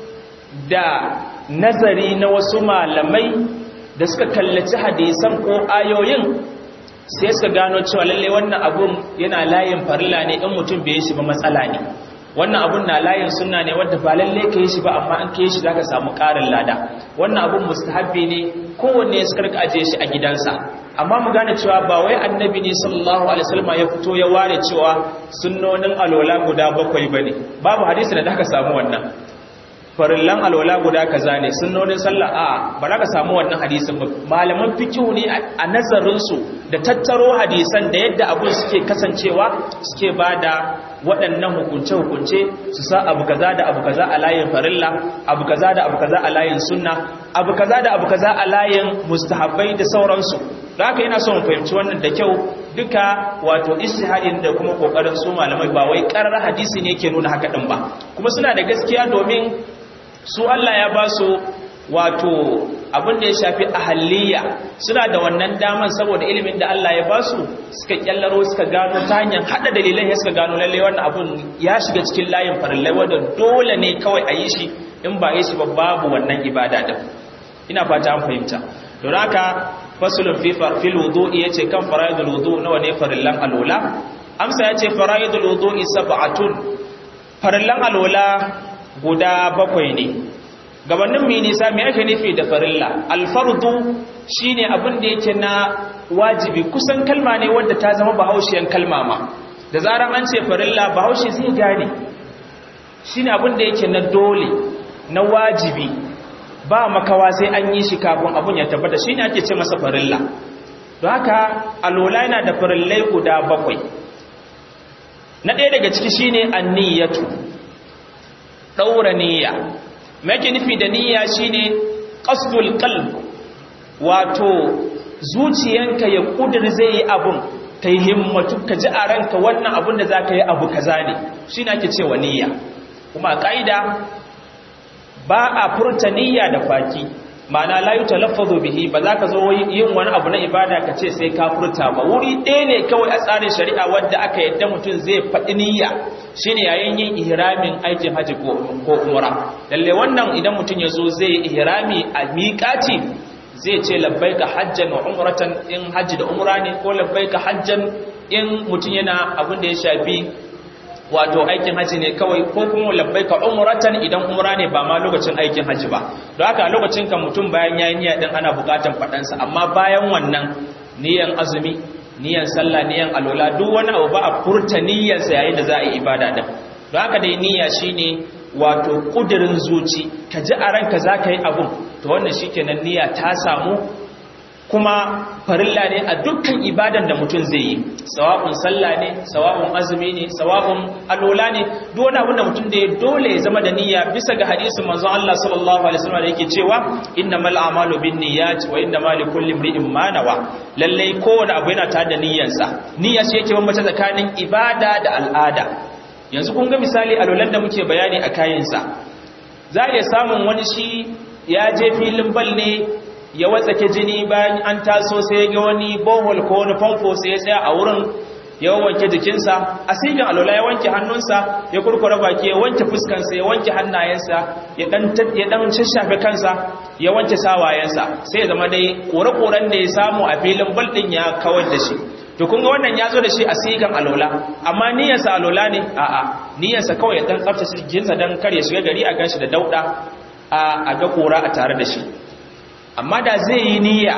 da nazari na wasu malamai da suka kallaci hadisan ko ayoyin sai suka gano cewa lalle wannan abun yana layin farilla ne in mutum bai yi shi ba matsala ne wannan abun na layin sunna ne wanda ba lalle ka yi shi ba amma an ka yi shi zaka samu ƙarin lada wannan abun mustahabbi ne kowanne suka rika ajiye shi a gidansa amma mu gane cewa ba wai annabi ne sallallahu alaihi wasallam ya fito ya ware cewa sunnonin alola guda bakwai bane babu hadisi da aka samu wannan farillan alwala guda kaza ne sunnonin sallah a ba za ka samu wannan hadisin ba malaman fikihu ne a nazarin su da tattaro hadisan da yadda abun suke kasancewa suke bada waɗannan hukunce hukunce su sa abu kaza da abu kaza a layin farilla abu kaza da abu kaza a layin sunna abu kaza da abu kaza a layin mustahabbai da sauransu da haka yana son fahimci wannan da kyau duka wato istihadin da kuma kokarin su malamai ba wai karar hadisi ne ke nuna haka din ba kuma suna da gaskiya domin su Allah ya ba su wato abin da ya shafi ahaliya suna da wannan daman saboda ilimin da Allah ya ba su suka kyallaro suka gano ta hanyar hada dalilan ya suka gano lalle wannan abun ya shiga cikin layin farillai wanda dole ne kawai a yi shi in ba yi shi ba babu wannan ibada din ina fata an fahimta don haka fasulun fi fil wudu'i yace kan fara'idul wudu nawa ne farillan alola amsa yace fara'idul wudu'i sab'atun farillan alola guda bakwai ne gabanin mu nisa me ake nufi da farilla alfardu shine abin da yake na wajibi kusan kalma ne wanda ta zama bahaushiyan kalma ma da zaran an ce farilla bahaushe zai gane shine abin da yake na dole na wajibi ba makawa sai an yi shi kafin abun ya tabbata shine ake ce masa farilla don haka alola yana da farillai guda bakwai na ɗaya daga ciki shine anniyatu ɗaura niyya make nufi da niyya shine qasdul qalb wato zuciyanka ya kudur zai yi abun kai himmatu ka ji a ranka wannan abun da zaka yi abu kaza ne shine ake cewa niyya kuma kaida ba a furta niyya da faki ma'ana la yutalaffazu bihi ba za ka zo yin wani abu na ibada ka ce sai ka furta ba wuri ɗaya ne kawai a tsarin shari'a wadda aka yadda mutum zai faɗi niyya shine yayin yin ihramin aikin haji ko umra lalle wannan idan mutum ya zo zai ihrami a miƙati zai ce labbaika hajjan wa umratan in hajji da umra ne ko labbaika hajjan in mutum yana abin da ya shafi wato aikin haji ne kawai ko kuma labbaika umratan idan umra ne ba ma lokacin aikin haji ba don haka a lokacin kan mutum bayan yayin niyya din ana bukatan fadansa amma bayan wannan niyan azumi niyan sallah niyan alola duk wani abu ba a furta niyyarsa yayin da za a yi ibada din don haka dai niyya shine wato kudirin zuci ka ji a ranka za ka yi abun to wannan shikenan niyya ta samu kuma farilla ne a dukkan ibadan da mutum zai yi sawa'un sallah ne sawa'un azumi ne sawa'un alola ne duk wani abin da mutum da ya dole ya zama da niyya bisa ga hadisin manzon Allah sallallahu alaihi wasallam da yake cewa innamal a'malu binniyat wa innamal likulli imrin ma nawa lalle kowane abu yana tare da niyyarsa niyya ce yake bambanta tsakanin ibada da al'ada yanzu kun ga misali alolan da muke bayani a kayansa za a iya samun wani shi ya je filin bal ne ya watsake jini bayan an taso sai ga wani bohol ko wani famfo sai ya tsaya a wurin ya wanke jikinsa a sigin alola ya wanke hannunsa ya kurkura baki ya wanke fuskansa ya wanke hannayensa ya dan ya dan shashafe kansa ya wanke sawayensa sai ya zama dai kore-koren da ya samu a filin bal din ya kawar da shi to kun ga wannan ya zo da shi a sigan alola amma niyyarsa alola ne a'a niyyarsa kawai ya dan tsaftace jikinsa dan kar ya shiga gari a ganshi da dauda a ga kora a tare da shi amma da zai yi niyya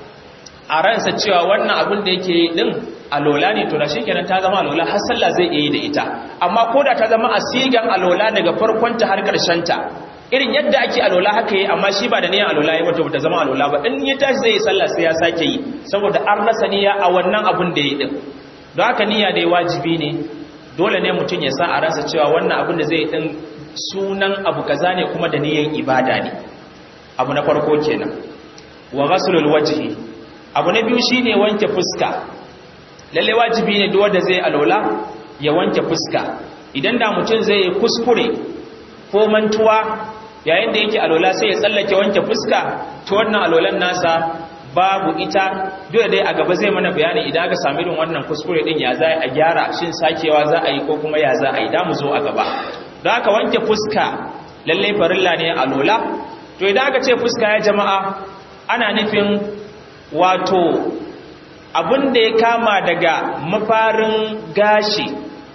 a ransa cewa wannan abin da yake din alola ne to da shikenan ta zama alola har sallah zai iya yi da ita amma ko da ta zama asigan alola daga farkon ta har karshen ta irin yadda ake alola haka yi amma shi ba da niyan alola yi wato ta zama alola ba in ya tashi zai yi sallah sai ya sake yi saboda an rasa niyya a wannan abin da yi din don haka niyya dai wajibi ne dole ne mutum ya sa a ransa cewa wannan abin da zai yi din sunan abu kaza ne kuma da niyyar ibada ne abu na farko kenan wa ghaslul wajhi abu na biyu shine wanke fuska lalle wajibi ne duk wanda zai alola ya wanke fuska idan da mutum zai kuskure ko mantuwa yayin da yake alola sai ya tsallake wanke fuska to wannan alolan nasa babu ita duk dai a gaba zai mana bayani idan aka sami irin wannan kuskure din ya za a gyara shin sakewa za a yi ko kuma ya za a yi da mu zo a gaba don haka wanke fuska lalle farilla ne alola to idan aka ce fuska ya jama'a ana nufin wato abin da ya kama daga mafarin gashi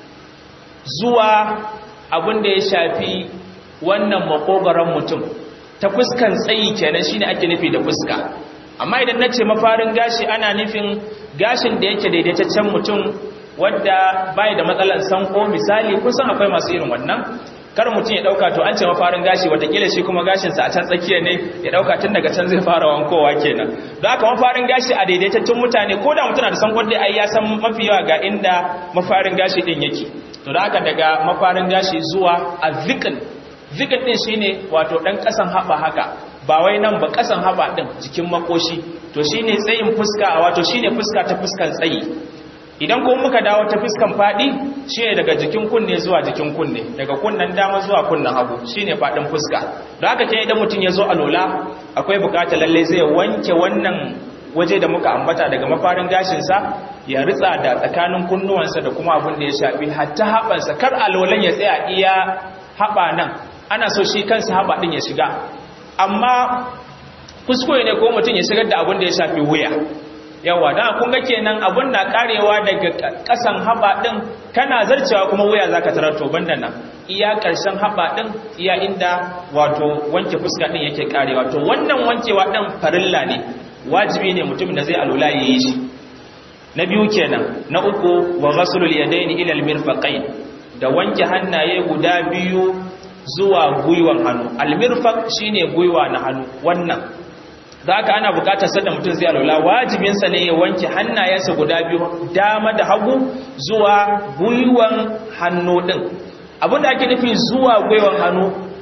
zuwa abin da ya shafi wannan makogaron mutum ta fuskan tsayi kenan shine ake nufi da fuska amma idan nace mafarin gashi ana nufin gashin da yake daidaitaccen mutum wadda bai da matsalan sanko misali kusan akwai masu irin wannan kar mutum ya dauka to an ce mafarin gashi watakila shi kuma gashinsa a can tsakiya ne ya dauka tun daga can zai fara wankowa kenan don haka mafarin gashi a daidaitattun mutane ko da mutum na da sankon dai ai ya san mafi yawa ga inda mafarin gashi din yake to da haka daga mafarin gashi zuwa a zikin zikin din shine wato dan kasan haba haka ba wai nan ba kasan haba din jikin makoshi to shine tsayin fuska wato shine fuska ta fuskan tsayi idan kuma muka dawo ta fuskan fadi shine daga jikin kunne zuwa jikin kunne daga kunnen dama zuwa kunnen hagu shine fadin fuska don haka kenan idan mutum ya zo alola akwai bukata lalle zai wanke wannan waje da muka ambata daga mafarin gashinsa ya ritsa da tsakanin kunnuwansa da kuma abin da ya shafi hatta haɓansa kar alolan ya tsaya iya haɓa nan ana so shi kansa haɓa ɗin ya shiga amma kuskure ne ko mutum ya shigar da abin da ya shafi wuya yawa dan kun ga kenan abun na karewa daga kasan haba din kana zarcewa kuma wuya zaka tarar to banda nan iya karshen haba din iya inda wato wanke fuska din yake karewa to wannan wankewa din farilla ne wajibi ne mutum da zai alula yayi shi na biyu kenan na uku wa ghaslul yadaini ila almirfaqain da wanke hannaye guda biyu zuwa gwiwan hannu almirfaq shine gwiwa na hannu wannan da haka ana bukatar sanda mutum zai alwala wajibinsa ne ya wanke hannayensa guda biyu dama da hagu zuwa gwiwan hannu din abinda ake nufin zuwa gwiwan hannu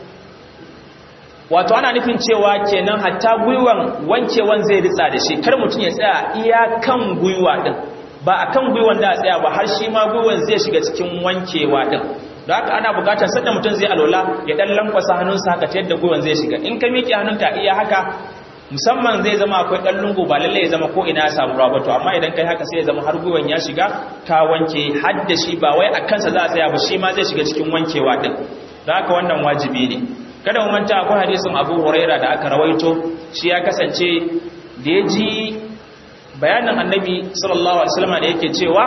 wato ana nufin cewa kenan hatta gwiwan wankewan zai ritsa da shi kar mutum ya tsaya iya kan gwiwa din ba a kan gwiwan da a tsaya ba har shi ma gwiwan zai shiga cikin wankewa din da haka ana bukatar sanda mutum zai alwala ya dan lankwasa hannunsa haka ta yadda gwiwan zai shiga in ka miƙe hannunka iya haka musamman zai zama akwai ɗan lungu ba lallai ya zama ko ina ya samu ruwa ba to amma idan kai haka sai ya zama har gwiwan ya shiga ka wanke har da shi ba wai a kansa za a tsaya ba shi ma zai shiga cikin wankewa din da haka wannan wajibi ne kada mu manta akwai hadisin Abu Huraira da aka rawaito shi ya kasance da ya ji bayanin annabi sallallahu alaihi wasallam da yake cewa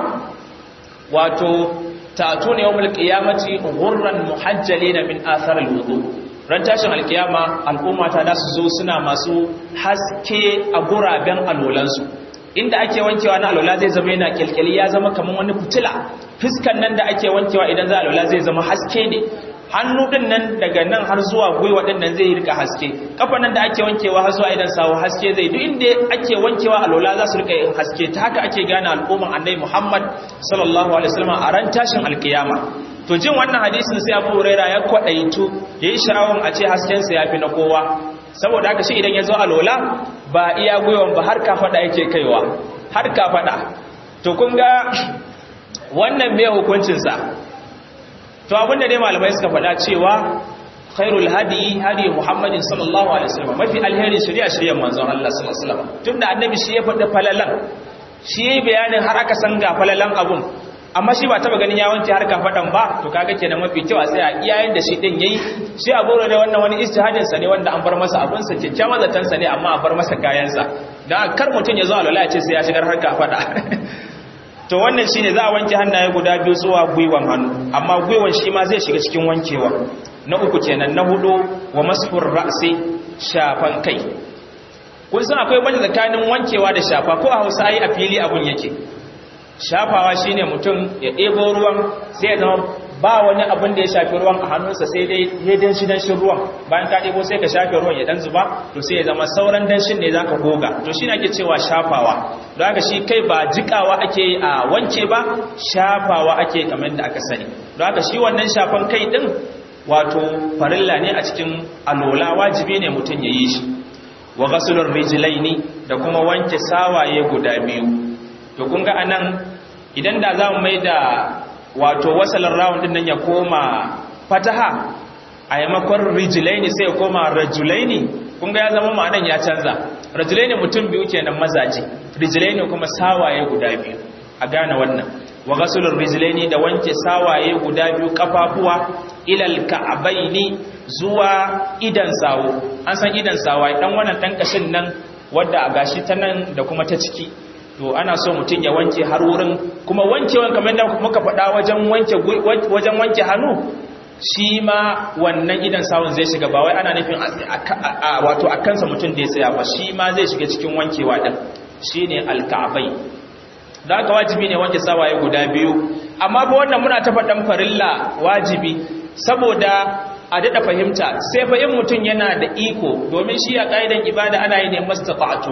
wato ta'tuna yawmul qiyamati ghurran muhajjalin min athar al-wudu ran tashin alkiyama al'umma ta da su zo suna masu haske a guraben alolansu inda ake wankewa na alola zai zama yana kyalkyali ya zama kamar wani fitila fiskan nan da ake wankewa idan za alola zai zama haske ne hannu din nan daga nan har zuwa gwiwa din nan zai rika haske kafa nan da ake wankewa har zuwa idan sawo haske zai duk inda ake wankewa alola za su rika yin haske ta haka ake gane al'umman annabi Muhammad sallallahu alaihi wasallam a ran tashin alkiyama to jin wannan hadisin sai Abu Huraira ya kwadaitu yayi sha'awan a ce hasken sa yafi na kowa saboda haka shi idan ya zo alola ba iya gwiwan ba har kafada yake kaiwa har kafada to kun ga wannan me hukuncin sa to abinda dai malamai suka faɗa cewa khairul hadi hadi muhammadin sallallahu alaihi wasallam mafi alheri shari'a shari'ar manzon Allah sallallahu alaihi wasallam tunda annabi shi ya faɗi falalan shi yayi bayanin har aka san ga falalan abun amma shi ba taba ganin ya wanke har kafadan ba to kaga kenan mafi kyau a tsaya iyayen da shi din yayi shi a goro da wannan wani ijtihadin sa ne wanda an bar masa abun sa kyakkyawan zatan sa ne amma a bar masa kayan sa dan kar mutun ya zo alwala ya ce sai ya shigar har kafada to wannan shine za a wanke hannaye guda biyu zuwa gwiwan hannu amma gwiwan shi ma zai shiga cikin wankewa na uku kenan na hudu wa masfur ra'si shafan kai kun san akwai banda tsakanin wankewa da shafa ko a Hausa ai a fili abun yake shafawa shine mutum ya ɗebo ruwan sai ya zama ba wani abin da ya shafi ruwan a hannunsa sai dai ya danshi danshin ruwan bayan ka ɗebo sai ka shafe ruwan ya dan zuba to sai ya zama sauran danshin ne zaka goga to shine ake cewa shafawa don haka shi kai ba jikawa ake a wanke ba shafawa ake kamar da aka sani don haka shi wannan shafan kai din wato farilla ne a cikin alola wajibi ne mutum ya yi shi wa ghasulur rijlaini da kuma wanke sawaye guda biyu to kun ga anan idan da za mu mai da wato wasalar rawun din nan ya koma fataha a yamakon rijlaini sai ya koma rajulaini kun ga ya zama ma'anan ya canza rajulaini mutum biyu kenan mazaje rijlaini kuma sawaye guda biyu a gane wannan wa ghasulur rijlaini da wanke sawaye guda biyu kafafuwa ilal ka'abaini zuwa idan sawo an san idan sawa dan wannan dan kashin nan wanda a gashi ta nan da kuma ta ciki to ana so mutum ya wanke har wurin kuma wankewan kamar da muka faɗa wajen wanke wajen wanke hannu shi ma wannan idan sawun zai shiga ba wai ana nufin wato a kansa mutum da ya tsaya ba shi ma zai shiga cikin wankewa din shine alka'abai da aka wajibi ne wanke sawaye guda biyu amma ba wannan muna ta faɗan farilla wajibi saboda a daɗa fahimta sai fa in mutum yana da iko domin shi a ƙa'idan ibada ana yi ne mastafa'atu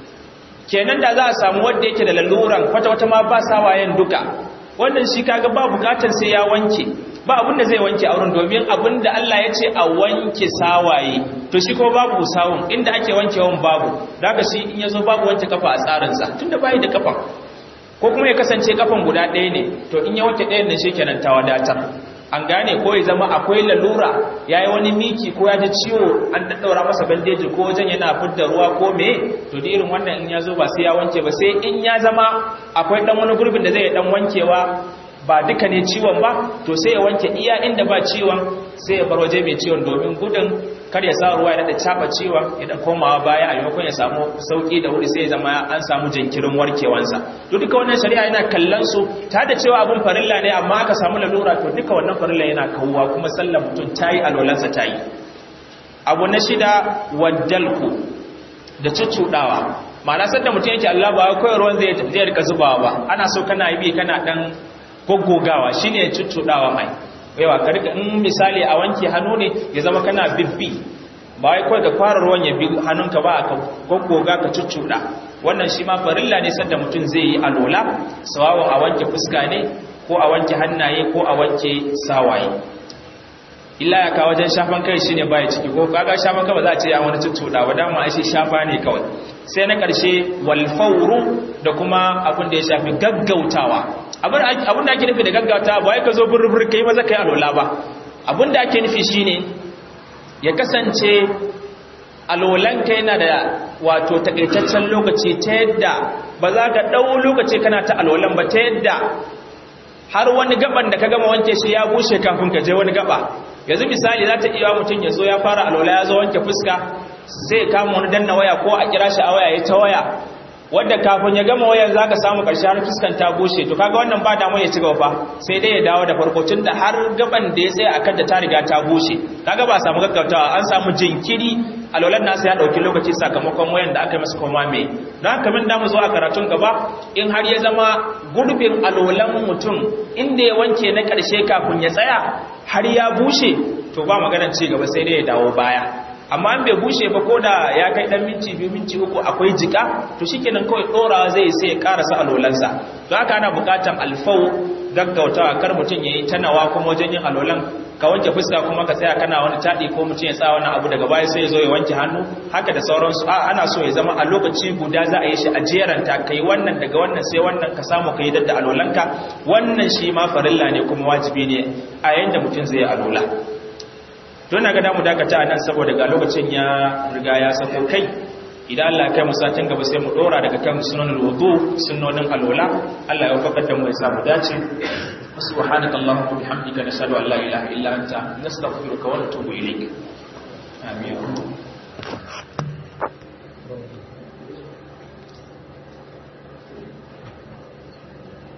kenan da za a samu wanda yake da laluran kwata-kwata ma ba sawayen duka wannan shi kaga ba bukatar sai ya wanke ba abin da zai wanke auren domin abin da Allah ya ce a wanke sawaye to shi ko babu sawun inda ake wankewan babu daga shi in yazo babu wanke kafa a tsarinsa tunda bai da kafa ko kuma ya kasance kafan guda ɗaya ne to in ya wanke ɗayan nan kenan ta wadatar an gane ko ya zama akwai lalura ya yi wani miki ko ya ji ciwo an daddaura masa bandeji ko wajen yana fidda ruwa ko me to da irin wannan in ya zo ba sai ya wanke ba sai in ya zama akwai dan wani gurbin da zai dan wankewa ba duka ne ciwon ba to sai ya wanke iya inda ba ciwon sai ya bar waje mai ciwon domin gudun kar ya sa ruwa ya dada caba ciwon ya dan komawa baya a maimakon ya samu sauki da wuri sai ya zama an samu jinkirin warkewansa to duka wannan shari'a yana kallon su ta da cewa abun farilla ne amma aka samu lalura to duka wannan farilla yana kawuwa kuma sallar mutum tayi alwalansa tayi abu na shida waddalku da cuccudawa ma'ana sanda mutum yake Allah ba kawai ruwan zai zai rika zubawa ba ana so kana yi kana dan goggogawa shine cuccudawa mai yawa ka rika in misali a wanke hannu ne ya zama kana bibbi ba wai kawai da fara ruwan ya bi hannunka ba ka goggoga ka cuccuda wannan shi ma farilla ne sanda mutum zai yi alola sawawun a wanke fuska ne ko a wanke hannaye ko a wanke sawaye illa ya kawo wajen shafan kai shine baya ciki ko kaga shafan kai ba za a ce ya wani cuccuda ba dama ai shi shafa ne kawai sai na karshe wal fawru da kuma abin da ya shafi gaggautawa abin da ake nufi da gaggautawa ba wai ka zo burbur kai maza kai alola ba abin da ake nufi shine ya kasance alolan kai na da wato takaitaccen lokaci ta yadda ba za ka dau lokaci kana ta alolan ba ta yadda har wani gaban da ka gama wanke shi ya bushe kafin ka je wani gaba yanzu misali za ta iya mutum ya zo ya fara alola ya zo wanke fuska zai kama wani danna waya ko a kira shi a waya ya ta waya wadda kafin ya gama wayan za ka samu ƙarshe har fuskan ta bushe to kaga wannan ba damu ya ci gaba fa sai dai ya dawo da farko tun da har gaban da ya tsaye a kanta ta riga ta bushe kaga ba samu gaggautawa an samu jinkiri alwalan nasa ya ɗauki lokaci sakamakon wayan da aka yi masa koma mai don haka min damu zo a karatun gaba in har ya zama gurbin alwalan mutum inda ya wanke na ƙarshe kafin ya tsaya har ya bushe to ba maganar ci gaba sai dai ya dawo baya amma an bai bushe ba ko da ya kai dan minti biyu minti uku akwai jika to shikenan kawai dorawa zai sai ya karasa alolansa don haka ana bukatan alfau gaggautawa kar mutum yayi tanawa kuma wajen yin alolan ka wanke fuska kuma ka tsaya kana wani tadi ko mutum ya sa wani abu daga baya sai ya zo ya wanke hannu haka da sauransu a ana so ya zama a lokaci guda za a yi shi a jeranta kai wannan daga wannan sai wannan ka samu kai dadda alolanka wannan shi ma farilla ne kuma wajibi ne a yayin da mutum zai yi alola don na ga damu dakata nan saboda ga lokacin ya riga ya sako kai idan Allah kai musatin gaba sai mu dora daga kan sunan wudu sunnonin alola Allah ya fakar da mu ya samu dace subhanaka allahumma bihamdika nashhadu an la ilaha illa anta nastaghfiruka wa natubu ilayk amin